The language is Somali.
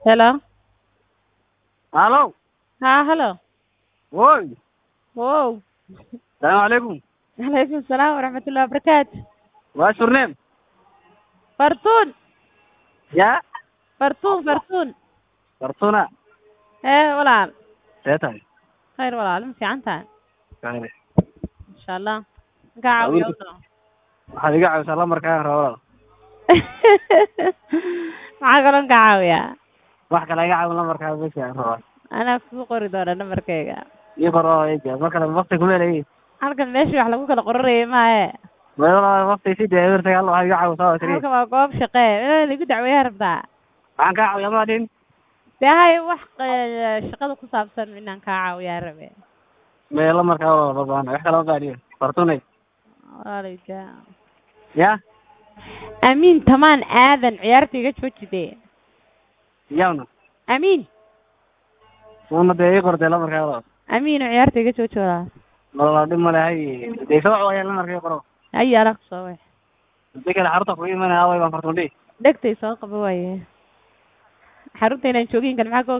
Hello. Halo. Ha, hello. Woy. Wow. Salaamu calaykum. Alaykum salaam waraxmatullahi wabarakaatu. Waa surneem. Fartuun. Ya. Fartuun, Fartuun. Fartuna. Ee, walaal. See tahay. Khayr walaal, ma fiican tahay? Kale. Insha Allah. Ka caawiyo. Waxaad iga caawisaa lambarkaaga rabaa. Maxaa kaloo ka caawiyaa? Wax kale iga caawin lambarkaaga bes aan rabaa. Anaa kuu qori doona nambarkayga. Ii qor oo eega. Mar kale waqti kuma leeyahay. Halkan meeshii wax lagu kala qorarayay maahe. Meelo waqti si dee ebertay Allah waxaad iga caawisaa oo tiri. Halkan waa goob shaqee. Inaan igu dacweeyaa rabtaa. Waxaan kaa caawiyaa ma dhin. Dee hay wax eh, shaqada ku saabsan inaan kaa caawiyaa rabe. Mee lambarkaaga waa baan. Wax kale ma baadiyo. Fartunay. Walaaleyda. Ya. Amiin tamaan aadan ciyaarta iga joojide. Yawna. Amiin. Una dee ii qortay lambarkaaga. Amiin ciyaarta iga joojooda. Walaal dhib ma lehay. Dee soo caawiyaa lambarkaaga qoro. Ay ala soo wax. Hadii kale xarunta ku imanaya way baan fartun dhihi. Dhegtay soo qabo waaye. Xarunta inaan joogin kan maxaa ka